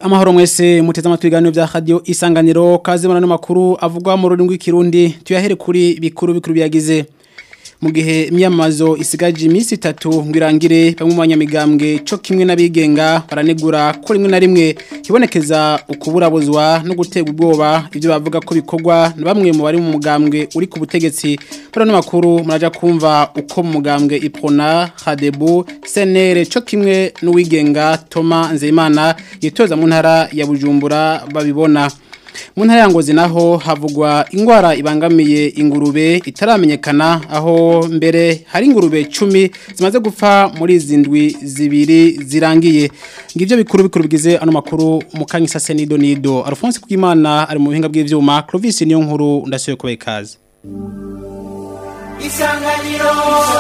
Amahoro mwese muteze amatwi ibiganiro vya radio isanganiro kaze murano makuru avugwa mu rurimi rw'ikirundi tuyahere kuri bikuru bikuru byagize mu gihe imyamazo isigaje iminsi itatu ngwirangire bamwe mu banyamigambwe co kimwe n'abigenga baranegura ko rimwe na rimwe hibonekeza ukuburabuzwa no gutega ubwoba ivyo bavuga ko bikorwa na bamwe mu bari mu mugambwe uri ku butegetsi muri ano makuru muraja kumva uko mu mugambwe Iprona Hadebu Senere co kimwe n'uwigenga Toma Nzeyimana yitoza mu ntara ya Bujumbura babibona mu ntara ya ngozi naho havugwa ingwara ibangamiye ingurube itaramenyekana aho mbere hari ingurube cumi zimaze gupfa muri izi ndwi zibiri zirangiye ngivyo bikuru bikuru bigize ano makuru mukanya isase nido nido Alphonse Kugimana ari mu buhinga bw'ivyuma Clovis niyo nkuru ndasuye kubaye kazi Isanganiro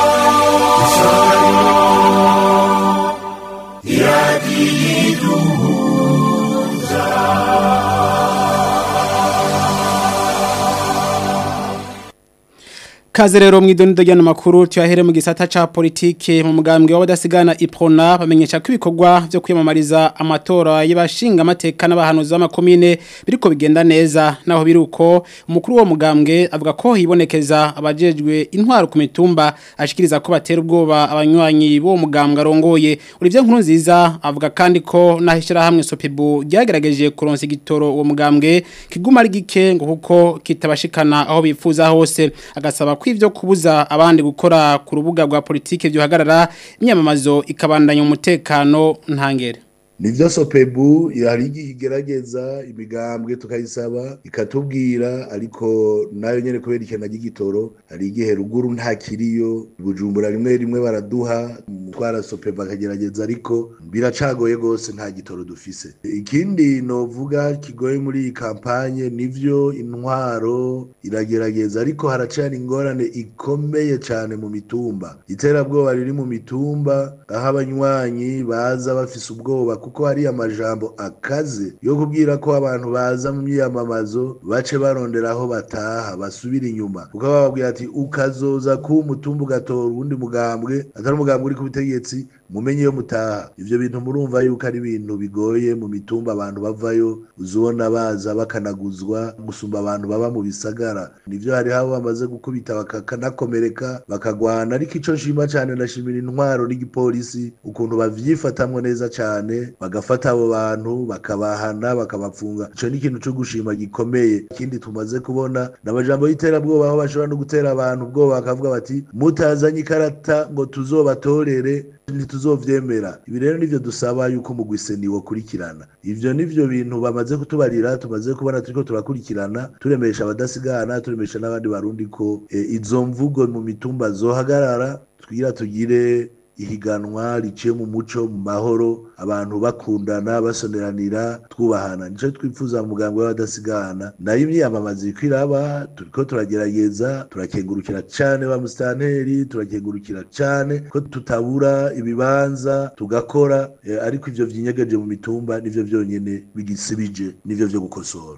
Kaze rero mwidonido ryano makuru tuyahere mu gisata ca politike mu mugambwe w'abadasigana Iprona bamenyesha ko ibikorwa byo kwiyamamariza amatora y'abashinga amateka n'abahanuzi b'amakomine biriko bigenda neza naho biruko umukuru wo mugambwe avuga ko hibonekeza abajejwe intwaro ku mitumba ashikiriza ko batera ubwoba abanywanyi bo mugambwe arongoye Olivier Nkuru nziza avuga kandi ko nahishira hamwe Sopibu ryagerageje kuronsa igitoro uwo mugambwe kiguma ari gike ngo kuko kitabashikana aho bifuza hose agasaba ko ivyo kubuza abandi gukora ku rubuga rwa politike byohagarara imyamamazo ikabandanya umutekano ntangere nivyo sopebu hari igihe igerageza imigambwe tukayisaba ikatubwira ariko nayo nyene kubera ikena ry'igitoro hari igihe ruguru nta kiriyo bujumbura rimwe rimwe baraduha umutwara sopebu akagerageza ariko biracagoye gose nta gitoro dufise ikindi novuga kigoye muri iyi kampanye nivyo intwaro iragerageza ariko haracari ingorane ikomeye cane mu mitumba iterabwoba riri mu mitumba aho abanywanyi baza bafise ubwoba kuko hari amajambo akaze yo kubwira ko abantu baza mu myiyamamazo bace barondera aho bataha basubira inyuma kuko bababwira ati ukazoza ku umutumba ugatora uwundi mugambwe atari umugambwe uri ku butegetsi mumenye iyo mutaha ivyo bintu murumva yuko ari ibintu bigoye mu mitumba abantu bavayo uzubona baza bakanaguzwa gusumba abantu baba mu bisagara nivyo hariho abo bamaze gukubita bakanakomereka bakagwana ariko ico nshima cane ndashimira intwaro n'igipolisi ukuntu bavyifatamwo neza cane bagafata abo bantu bakabahana bakabapfunga ico ni ikintu co gushima gikomeye ikindi tumaze kubona n'amajambo y'iterabwoba aho bashobora no gutera abantu ubwoba bakavuga bati mutazanye ikarata ngo tuzobatorere ntituzovyemera ibi rero nivyo dusaba yuko mu gwiseni wokurikirana ivyo nivyo bintu bamaze kutubarira tumaze kubona turiko turakurikirana turemesha abadasigana turemesha n'abandi barundi ko e, izo mvugo mu mitumba zohagarara twigira tugire ihiganwa riciye mu muco mu mahoro abantu bakundana basoneranira twubahana nico twifuza mu mugambwe w'abadasigana nayo imyiyamamazo iriko iraba turiko turagerageza turakengurukira cane ba musitanteri turakengurukira cane ko tutabura ibibanza tugakora eh, ariko ivyo vyinyegeje mu mitumba nivyo vyonyene bigisibije nivyo vyo gukosora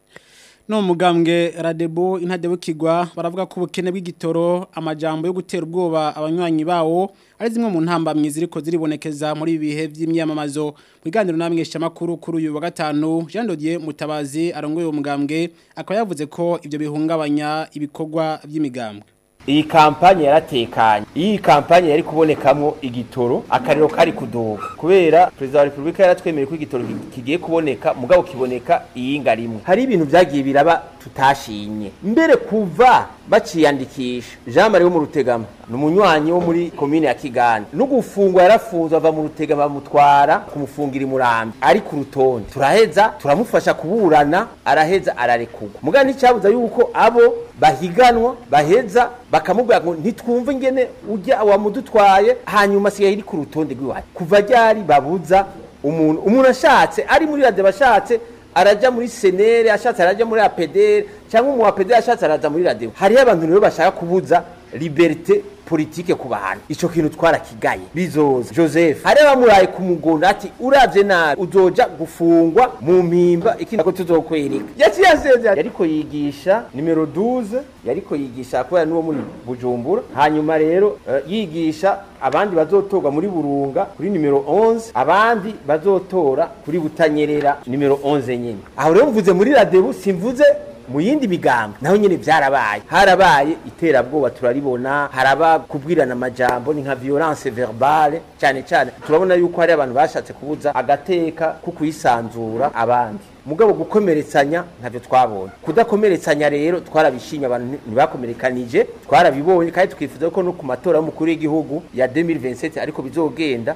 no mugambwe radebo intadebukirwa baravuga ko ubukene bw'igitoro amajambo yo gutera ubwoba abanywanyi bawo ari zimwe mu ntambamye ziriko ziribonekeza muri ibi bihe by'imyamamazo mu biganiro namwesha makuru kuri uyu wa gatanu Jean Dodier Mutabazi arongoye uwo mugambwe akaba yavuze ko ivyo bihungabanya ibikorwa by'imigambwe iyi kampanye yaratekanye iyi kampanye yari kubonekamwo igitoro akariro kari kudoga kubera perezida wa repubulika yaratwemereye ko igitoro kigiye kuboneka mugabo kiboneka iyinga rimwe hari ibintu vyagiye biraba tutashimye mbere kuva baciyandikisha Jean Marie wo mu Rutegama ni umunywanyi wo muri komine ya Kiganda no gufungwa yarafunzwe ava mu Rutegama bamutwara kumufungira imurambi ari ku rutonde turaheza turamufasha kuburana araheza ararekurwa mugabo nticyabuza yuko abo bahiganwa baheza bakamubwira ngo ntitwumve ingene ujya wamudutwaye hanyuma asigaye iri ku rutonde rw'iwacu kuva ryari babuza umuntu umuntu ashatse ari muri radiyo bashatse araja muri senere ashatse araja muri apedere cyangwa umu apedere ashatse araza muri radiyo hariho abantu rero bashaka kubuza liberite politike ku bantu ico kintu twarakigaye bizoza joseph hari abamuraye ku mugondo ati uravye nabi uzoja gufungwa mu mpimba ikindi ko tuzokwereka yaciye asezera yariko yigisha nimero 12 yariko yigisha kubera n'uwo muri bujumbura hanyuma rero eh, yigisha abandi bazotorwa muri burunga kuri nimero 11 abandi bazotora kuri butanyerera nimero 11 nyine aho rero mvuze muri radebu simvuze mu yindi migambo naho nyine byarabaye harabaye iterabwoba turaribona haraba kubwirana amajambo ni nka violence verbale cyane cyane turabona yuko hari abantu bashatse kubuza agateka ko kuyisanzura abandi mugabo gukomeretsanya ntavyo twabonye kudakomeretsanya rero twarabishimye abantu ntibakomerekanije twarabibonye kandi tukifuza ko no ku matora y'umukuru w'igihugu ya 2027 ariko bizogenda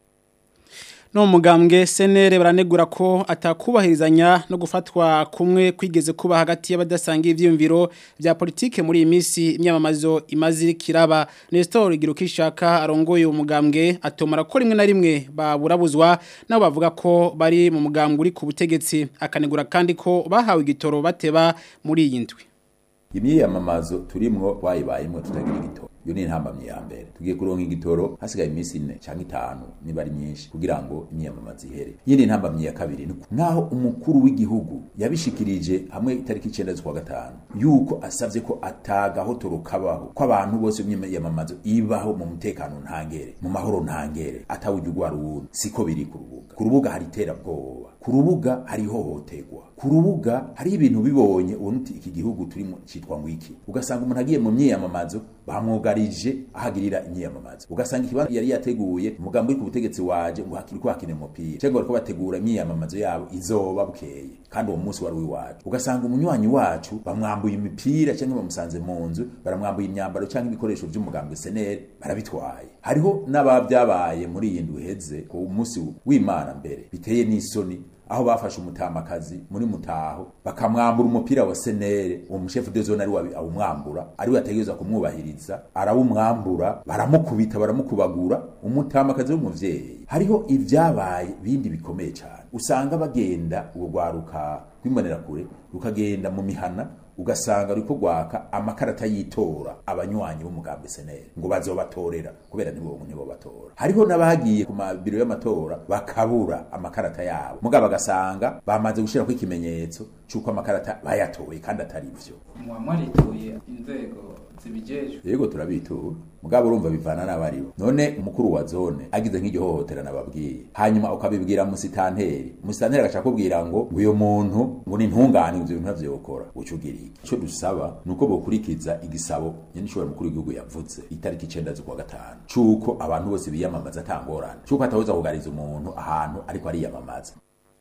no mugambwe senere baranegura ko atakubahirizanya no gufatwa kumwe kwigeze kuba hagati y'abadasanga ivyiyumviro vya politike muri iyi minsi imyamamazo imaze kiraba Nestor Girukishaka arongoye umugambwe atomara ko rimwe na rimwe baburabuzwa nabo bavuga ko bari mu mugambwe uri ku butegetsi akanegura kandi ko bahawe igitoro bateba muri iyi ndwi imyiyamamazo turimwo twayibayemwo tutagira igitoro iyo ni intambamyi ya mbere tugiye kuronka igitoro hasigaye iminsi ine cyangwa itanu niba ari myinshi kugira ngo imyiyamamazo ihere yindi ntambamyi ya kabiri ni nkaho umukuru w'igihugu yabishikirije hamwe itariki icenda z'ukwa gatanu yuko asavye ko atagahotoro kabaho ko abantu bose imyiyamamazo ibaho mu mutekano ntangere mu mahoro ntangere atawujya ugwara uwundi siko biri ku rubuga ku rubuga hari iterabwoba ku rubuga hari ihohoterwa ku rubuga hari ibintu bibonye ubona uti iki gihugu turimo citwa ngo iki ugasanga umuntu agiye mu myiyamamazo bamwugarije ahagirira imyiyamamazo ugasanga ikibanza yari yateguye umugambi uri ku butegetsi waje ngo hakiri ko hakina umupira cyangwa bariko bategura imyiyamamazo yabo izoba bukeye kandi uwo munsi wari uw'iwacu ugasanga umunywanyi wacu bamwambuye imipira cyangwa bamusanze mu nzu baramwambuye imyambaro cyangwa ibikoresho by'umugambi seneri barabitwaye hariho n'ababyabaye muri iyi ndwi iheze ku munsi w'imana mbere biteye n'isoni aho bafashe umutamakazi muri mutaho bakamwambura umupira wa senere uwo mushefu de zone ari awumwambura ari we ategerezwa kumwubahiriza arawumwambura baramukubita baramukubagura umutamakazi w'umuvyeyi hariho ivyabaye bindi bikomeye cyane usanga bagenda ubwo rwaruka rw'imbonera kure rukagenda mu mihana ugasanga ruriko gwaka amakarata yitora abanywanyi b'umugambi seneri ngo bazobatorera kubera nibo nibo batora hariho n'abagiye ku mabiro y'amatora bakabura amakarata yabo mugabo bagasanga bamaze gushirako ikimenyetso c'uko amakarata bayatoye kandi atari ivyo mwarituye inzego zibijejwe yego turabitura mugabo urumva bivana n'abaribo none umukuru wa zone agize nk'igihohotera nababwiye hanyuma ukabibwira musitanteri musitanteri agashaka kubwira ngo uyu muntu ngo ni ntungane ivyo bintu ntavyokora uca ugira iki ico dusaba nuko bokurikiza igisabo nyene ishobora mukuru w'igihugu yavuze itariki icenda z'ukwa gatanu c'uko abantu bose biyamamaza atangorane c'uko atahoza kugariza umuntu ahantu ariko ariyamamaza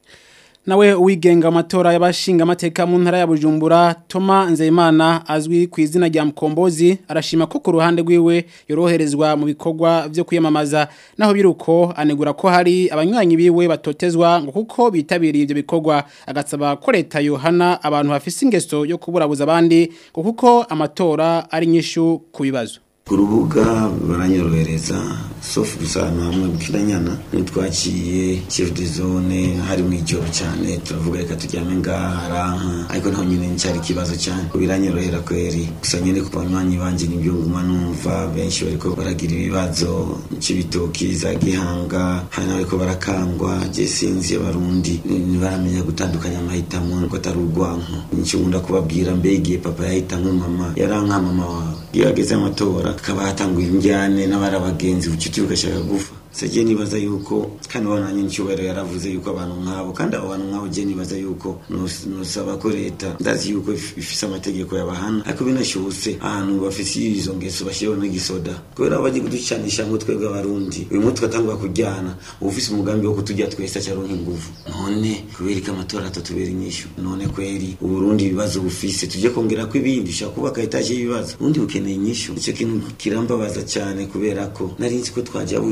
nawe uwigenga amatora y'abashinga amateka mu ntara ya Bujumbura Toma Nzeyimana azwi ku izina rya Mkombozi arashima ko ku ruhande rwiwe yoroherezwa mu bikorwa byo kwiyamamaza naho biruko anegura ko hari abanywanyi biwe batotezwa ngo kuko bitabiriye ibyo bikorwa agasaba ko leta yohana abantu bafise ingeso yo kuburabuza abandi ngo kuko amatora ari nyishu ku bibazo ku rubuga baranyorohereza sofu gusa ahantu hamwe bukiranyana ntitwaciye chef de zone hari mu ijoro cyane turavuga reka turyame ngaha aranka ariko naho nyine ncyari ikibazo cyane biranyorohera kweri gusa nyine ku banywanyi banje nibyo nguma numva benshi bariko baragira ibibazo cy'ibitoki za gihanga hari n'abariko barakangwa je sinzi abarundi ntibaramenya gutandukanya amahitamo ko atari urwanko nicyo nkunda kubabwira mbege papa yahitamwe mama yaranka mama wawe iyo hageze amatora akaba hatanguye injyane n'abari abagenzi ubucuti bugashaka gufa sije nibaza yuko kandi wananye ncyubahiro yaravuze yuko abantu nk'abo kandi abo bantu nk'abo je nibaza yuko nosaba ko leta ndazi yuko ifise amategeko yabahana ariko binashobotse ahantu bafise izo ngeso bashyiraho n'igisoda kubera abo bagiye kuducanisha ngo twebwe abarundi uyu munsi tugatangura kujyana uba ufise umugambi wo kutujya twese acaronka inguvu none kubera ko amatora atatubera inyishu none kweri uburundi ibibazo bufise tujye kongera ko ibindi ushaka kubaka etaje y'ibibazo ubundi bukeneye inyishu icyo kintu kirambabaza cyane kubera ko nari nzi ko twajabutse eka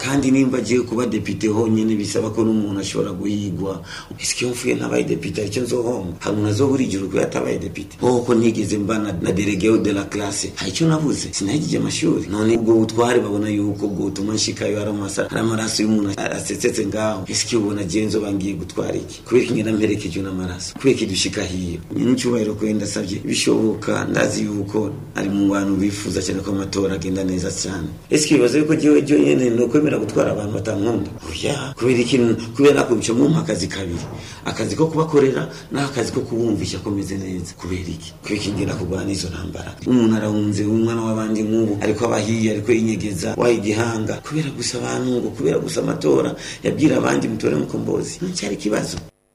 kandi nimba agiye kuba depite honyine bisaba ko n'umuntu ashobora guhigwa ese iyo mfuye ntabaye depite aricyo nzohomba hari umuntu azobura igihugu iyo atabaye depite wowe ko ntigeze mba na, na delegeo de la classe hari icyo nabuze sinahigije amashuri none ubwo butware babona yuko ubwo butuma nshikayo hari amasa hari amaraso y'umuntu asetsetse ngaho ese iyo ubona agiye nzoba ngiye gutwara iki kubera ko ngenda mperekejwe n'amaraso kubera ko idushika hiyo n'icyubahiro ko ndasabye bishoboka ndazi yuko ari mu bantu bifuza cyane ko amatora agenda neza cyane ese ibibazo yuko jewe jo nyene no kwemera gutwara abantu batankunda oya kubera ikintu kubera nakubica mu akazi kabiri akazi ko kubakorera n'akazi ko kubumvisha ko meze neza kubera iki kubera iki ngenda kurwana izo ntambara umuntu arahunze umwana w'abandi nk'ubu ariko abahiye ariko yinyegeza waha igihanga kubera gusa abantu ngo kubera gusa amatora yabwira abandi mutore mukombozi nticyari ikibazo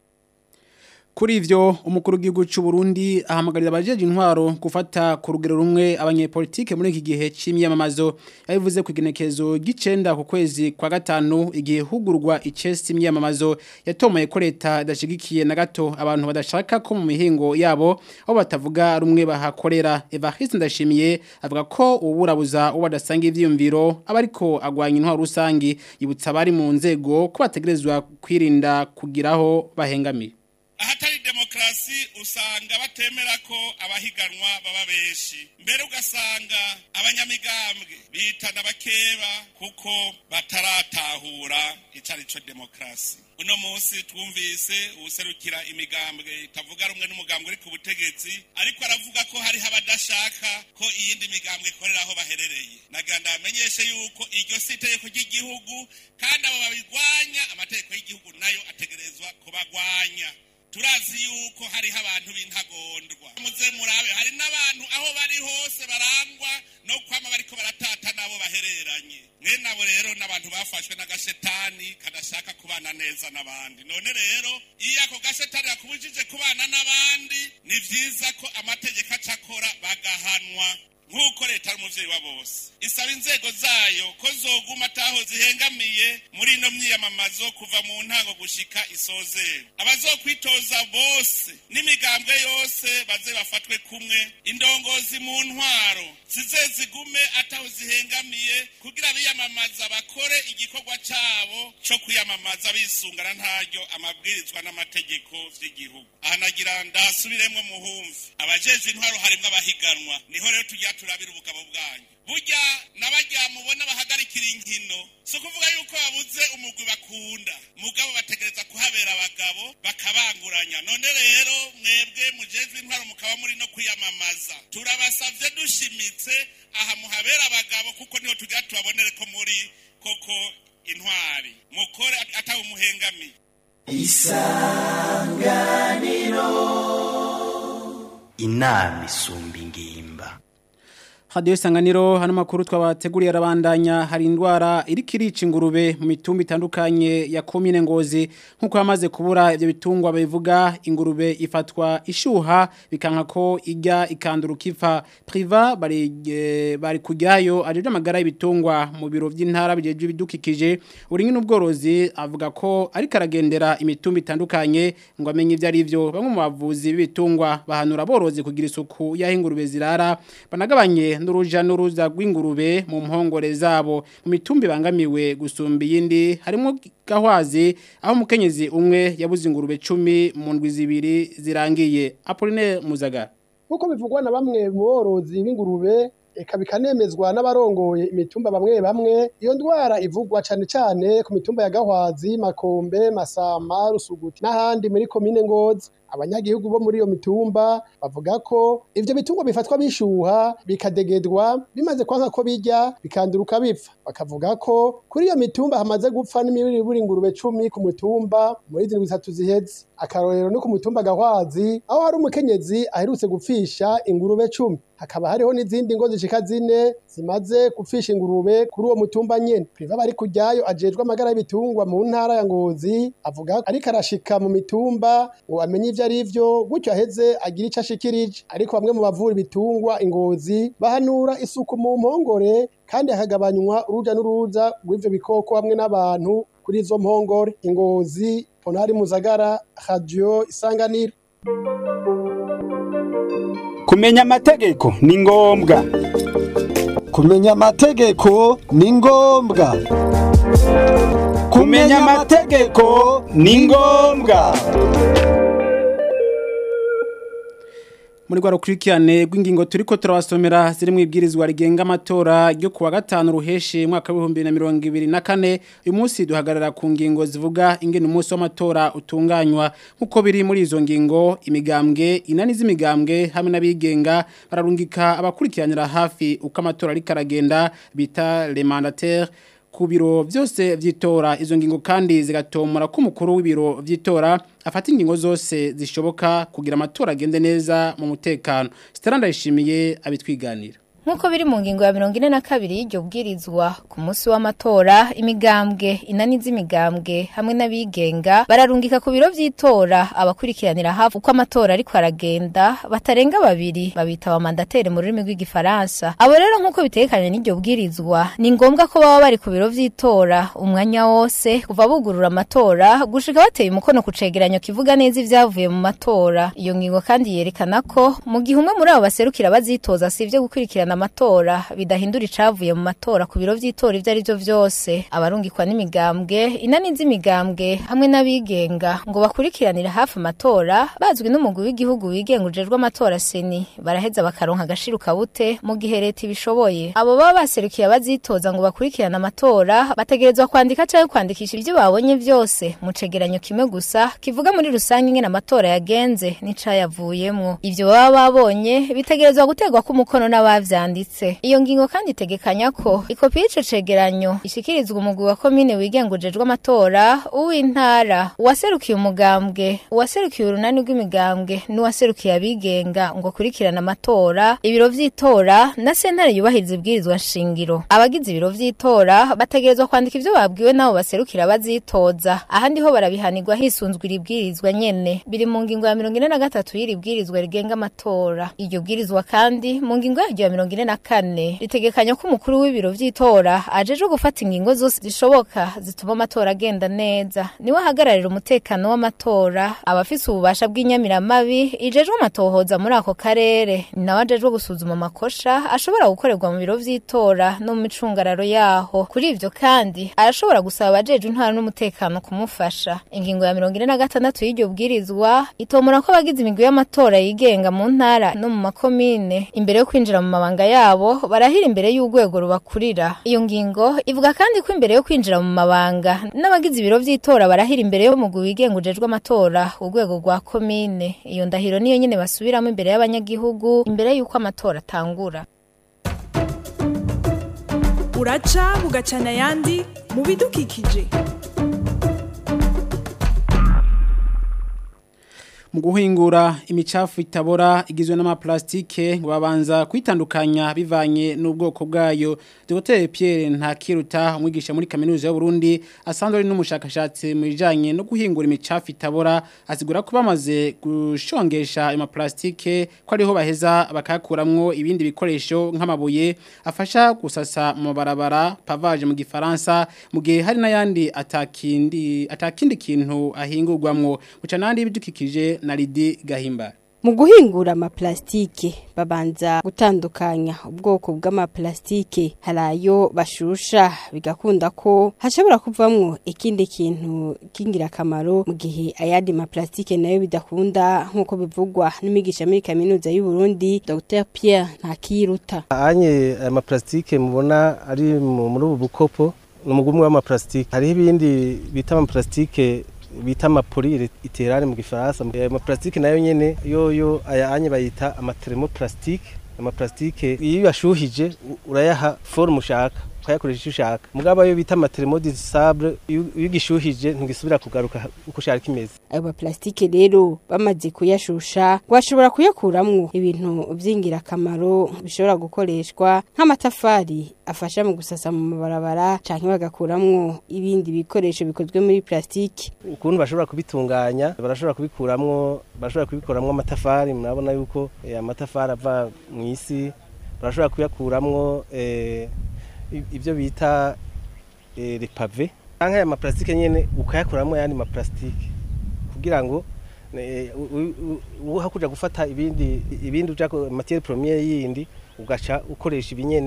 Kuri ivyo umukuru w'igihugu cy'u Burundi ahamagarira abajeje intwaro gufata ku rugero rumwe abanyepolitike muri iki gihe c'imyamamazo yabivuze ku igenekezo gicenda ku kwezi kwa gatanu igihe hugurwa icesi imyamamazo yatomoye ko leta idashigikiye na gato abantu badashaka ko mu mihingo yabo aho batavuga rumwe bahakorera Evariste Ndashimiye avuga ko uburabuza uwo badasanga ivyiyumviro abariko agwanya intwaro rusangi yibutsa abari mu nzego ko bategerezwa kwirinda kugiraho bahengamiye ahatari demokarasi usanga batemera ko abahiganwa baba benshi mbere ugasanga abanyamigambwe bitana bakeba kuko bataratahura icari co demokarasi uno munsi twumvise uwuserukira imigambwe itavuga rumwe n'umugambwe uri ku butegetsi ariko aravuga ko hariho abadashaka ko iyindi migambwe ikorera aho baherereye naganda bamenyeshe yuko iryo si itegeko ry'igihugu kandi abo babirwanya amategeko y'igihugu nayo ategerezwa kubagwanya turazi yuko hariho abantu b'intagondwa muze murabe hari n'abantu aho bari hose barangwa no kwama bariko baratata nabo bahereranye mwene abo rero n'abantu bafashwe n'agashetani kadashaka kubana neza n'abandi none rero iyo ako gashetani yakubujije kubana n'abandi ni vyiza ko amategeko acakora bagahanwa nk'uko leta ari umuvyeyi wa bose isaba inzego zayo ko zoguma ataho zihengamiye muri ino myiyamamazo kuva mu ntango gushika isozera abazokwitoza bose n'imigambwe yose baze bafatwe kumwe indongozi mu ntwaro zize zigume ataho zihengamiye kugira biyamamaza bakore igikorwa cabo co kwiyamamaza bisungana ntaryo amabwirizwa n'amategeko vy'igihugu aha nagira ndasubiremwo muhumvi abajeje intwaro harimwo abahiganwa niho rero tujya turabira ubugabo bwanyu burya n'abajya mubona bahagarikira inkino si ukuvuga yuko babuze umugwi bakunda mugabo bategereza kuhabera abagabo bakabanguranya none rero mwebwe mujejwe intwaro mukaba muri no kwiyamamaza turabasavye dushimitse aha muhabera abagabo kuko niho tugira tubabonere ko muri koko intwari mukore atawe umuhengamiye isanganiro inama isumba ingimba hadiyo isanganiro hano makuru twabateguriye arabandanya hari indwara iriko irica ingurube mu mitumba itandukanye ya komine ngozi nk'uko yamaze kubura ibyo bitungwa bivuga ingurube ifatwa ishuha bikanka ko ijya ikanduruka ipfa priva bari e, bari kujyayo ajeje amagara y'ibitungwa mu biro by'intara bijeje ibidukikije uri n'ubworozi avuga ko ariko aragendera imitumba itandukanye ngo amenye ibyo ari byo bamwe mu bavuzi b'ibitungwa bahanura aborozi kugira isuku y'aho ingurube zirara banagabanye n'uruja n'uruza rw'ingurube mu mpongore zabo mu mitumba ibangamiwe gusumba iyindi harimo gahwazi aho umukenyezi umwe yabuze ingurube cumi mu ndwi zibiri zirangiye Apollinaire Muzaga nk'uko bivugwa na bamwe mu borozi b'ingurube eka bikanemezwa n'abarongoye imitumba bamwe bamwe iyo ndwara ivugwa cyane cyane ku mitumba ya Gahwazi Makombe Masama Rusuguti n'ahandi muri komine Ngozi abanyagihugu bo muri iyo mitumba bavuga ko ivyo bitungwa bifatwa bishuha bikadegedwa bimaze kwanka ko bijya bikanduruka bipfa bakavuga ko kuri iyo mitumba hamaze gupfa n'imibiri ingurube cumi ku mutumba muri zindwi zitatu ziheze akarorero no ku mutumba Gahwazi aho hari umukenyezi aherutse gupfisha ingurube cumi hakaba hariho n'izindi ngo zishika zine zimaze gupfisha ingurube kuri uwo mutumba nyene priva bari kujyayo ajejwe amagara y'ibitungwa mu ntara ya Ngozi avuga ariko arashika mu mitumba ngo amenye ivyo ari vyo gutyo aheze agira ico ashikirije ariko bamwe mu bavura ibitungwa ingozi bahanura isuku mu mpongore kandi hakagabanywa uruja n'uruza rw'ivyo bikoko hamwe n'abantu kuri izo mpongore ingozi ponari muzagara radio isanganiro kumenya amategeko ni ngombwa kumenya amategeko ni ngombwa kumenya amategeko ni ngombwa muri rwa rukurikirane rw'ingingo turiko turabasomera ziri mu ibwirizwa rigenga amatora ryo kuwa gatanu ruheshi mwaka w'ibihumbi bibiri na mirongo ibiri na kane uyu munsi duhagarara ku ngingo zivuga ingene umunsi w'amatora utunganywa nk'uko biri muri izo ngingo imigambwe inani z'imigambwe hamwe n'abigenga bararungika abakurikiranira hafi uko amatora ariko aragenda bita le mandataire ku biro byose by'itora izo ngingo kandi zigatomora ko umukuru w'ibiro by'itora afata ingingo zose zishoboka kugira amatora agende neza mu mutekano sitara yishimiye abitwiganira Nkuko biri mu ngingo ya mirongo ine na kabiri y'iryo bwirizwa ku munsi w'amatora imigambwe inani z'imigambwe hamwe n'abigenga bararungika ku biro vy'itora abakurikiranira hafi uko amatora ariko aragenda batarenga babiri babita abamandateri mu rurimi rw'igifaransa abo rero nkuko bitekanye n'iryo bwirizwa ni ngombwa ko baba bari ku biro vy'itora umwanya wose kuva bugurura amatora gushika bateye umukono ku cegeranyo kivuga neza ivyavuye mu matora iyo ngingo kandi yerekana ko mu gihe umwe muri abo baserukira bazitoza sivyo gukurikirana amatora bidahindura icavuye mu matora ku biro vy'itora ivyo ari byo vyose abarungikwa n'imigambwe inani z'imigambwe hamwe n'abigenga ngo bakurikiranire hafi amatora bazwi n'umugwi w'igihugu wigenga ujejwe amatora seni baraheza bakaronka agashiruka bute mu gihe leta ibishoboye abo baba baserukiye abazitoza ngo bakurikirane amatora bategerezwa kwandika canke kwandikisha ivyo babonye vyose mu cegeranyo kimwe gusa kivuga muri rusange ingene amatora yagenze n'icayavuyemwo ivyo baba babonye bitegerezwa gutegwa ko umukono n'abavya vyanditse iyo ngingo kandi itegekanya ko ikopi y'ico cegeranyo ishikirizwa umugwi wa komine wigenga ujejwe amatora uw'intara uwaserukiye umugambwe uwaserukiye urunani rw'imigambwe n'uwaserukiye abigenga ngo akurikirane amatora ibiro vy'itora na sentare yubahiriza ibwirizwa nshingiro abagize ibiro vy'itora bategerezwa kwandika ivyo babwiwe n'abo baserukira bazitoza ahandi ho barabihanirwa hisunzwe iri bwirizwa nyene biri mu ngingo ya mirongo ine na gatatu y'iri bwirizwa rigenga amatora iryo bwirizwa kandi mu ngingo yaryo ya mirongo ine na kane ritegekanya ko umukuru w'ibiro vy'itora ajejwe gufata ingingo zose zishoboka zituma amatora agenda neza niwe ahagararira umutekano w'amatora abafise ububasha bw'inyamiramabi ijejwe amatohoza muri ako karere ni nawe ajejwe gusuzuma amakosha ashobora gukorerwa mu biro vy'itora no mu micungararo yaho kuri ivyo kandi arashobora gusaba abajejwe intwara n'umutekano kumufasha ingingo ya mirongo ine na gatandatu y'iryo bwirizwa itomora ko abagize imigwi y'amatora yigenga mu ntara no mu makomine imbere yo kwinjira mu mabanga yabo barahira imbere y'urwego rubakurira iyo ngingo ivuga kandi ko imbere yo kwinjira mu mabanga n'abagize ibiro vy'itora barahira imbere yo mugwi wigenga ujejwe amatora urwego rwa komine iyo ndahiro niyo nyene basubiramo imbere y'abanyagihugu imbere y'uko amatora atangura uraca bugacana ayandi mu bidukikije mu guhingura imicafu itabora igizwe n'amaplastike ngo babanza kwitandukanya bivanye n'ubwoko bwayo Dr Pierre Ntakiruta umwigisha muri kaminuza y'u Burundi asanzwe ari n'umushakashatsi mu bijanye no guhingura imicafu itabora asigura ko bamaze gushongesha ayo maplastike ko ariho baheza bakakuramwo ibindi bikoresho nk'amabuye afasha gusasa mu barabara pavage mu gifaransa mu gihe hari n'ayandi atakindi atakindi kintu ahingurwamwo muca nandi ibidukikije na Lidi Gahimba Mu guhingura amaplastike babanza gutandukanya ubwoko bw'amaplastike hari ayo bashusha bigakunda ko hashobora kuvamwo ikindi kintu k'ingirakamaro mu gihe ayandi maplastike nayo bidakunda nk'uko bivugwa n'imigisha muri kaminuza y'u Burundi Dr Pierre Ntakiruta anye aya maplastike mubona ari mu- muri ubu bukopo ni umugumwe w'amaplastike hariho ibindi bita amaplastike bita amapoli iterane mu gifaransa ayo maplastike nayo nyene yoyo aya anye bayita amatermoplastike amaplastike iyo uyashuhije u- urayaha forme ushaka ukayakoresha icyo ushaka mugabo ayo bita amatermodisable iyo iyo ugishuhije ntigisubira kugaruka uko ushaka kimeze ayo maplastike rero bamaze kuyashusha bashobora kuyakuramwo ibintu vy'ingirakamaro bishobora gukoreshwa nk'amatafari afasha mu gusasa mu mabarabara canke bagakuramwo ibindi bikoresho bikozwe muri plastike ukuntu bashobora kubitunganya barashobora kubikuramwo barashobora kubikuramwo amatafari murabona yuko eh, amatafari ava mu isi barashobora kuyakuramwo eh, i- ivyo bita eh, repave canke aya maplastike nyene ukayakuramwo ayandi maplastike kugira ngo eh, u- u- u- uhakuja gufata ibindi ibindi uja matiere premiere yindi ugaca ukoresha ibinyene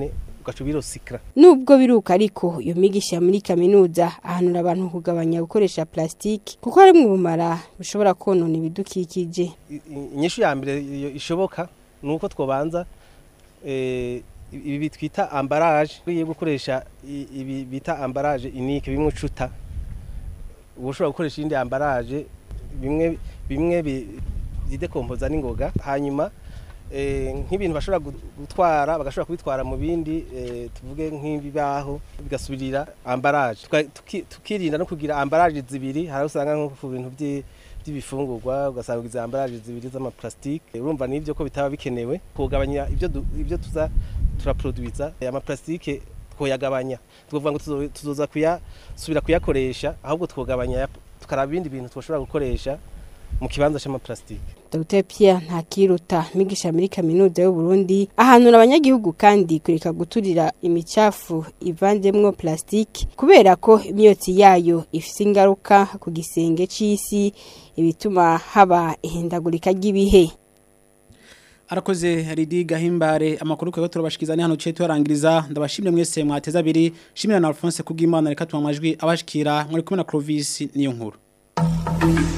ugaca ubirosikara nubwo biruka ariko iyo migisha muri kaminuza ahanura abantu kugabanya gukoresha plastiki kuko harimo ubumara bushobora konona ibidukikije I- i- inyishu ya mbere iyo ishoboka ni uko twobanza eh, ibi twita ambaraje ugiye gukoresha i- ibi bita ambaraje inike bimwe ucuta uba ushobora gukoresha iyindi ambaraje bimwe bimwe bi- byidekompoza n'ingoga hanyuma eh, nk'ibintu bashobora gu- gutwara bagashobora kubitwara mu bindi eh, tuvuge nk'ibibaho bigasubirira ambaraje Tuka- tuki- tukirinda no kugira ambaraje zibiri hari aho usanga nko ku bintu by'i- by'ibifungurwa ugasanga izi ambaraje zibiri z'amaplastike urumva n'ibyo ko bitaba bikenewe kugabanya ibyo du- ibyo tuza turaproduiza amaplastike twoyagabanya tukavuga ngo tuzo- tuzoza kuyasubira kuyakoresha ahubwo twogabanya ya- tukaraba ibindi bintu twashobora gukoresha mu kibanza c'amaplastike Dr Pierre Ntakiruta migisha muri kaminuza y'u Burundi ahanura abanyagihugu kandi kureka guturira imicafu ivanzemwo plastiki kubera ko imyotsi yayo ifise ingaruka ku gisenge c'isi ibituma haba ihindagurika ry'ibihe Arakoze Ridi Gahimbare amakuru kwego turabashikiza ni hano cye turangiriza ndabashimire mwese mwateza abiri shimira na Alphonse kubw'Imana reka tumamajwi abashikira muri kumwe na Clovis niyo nkuru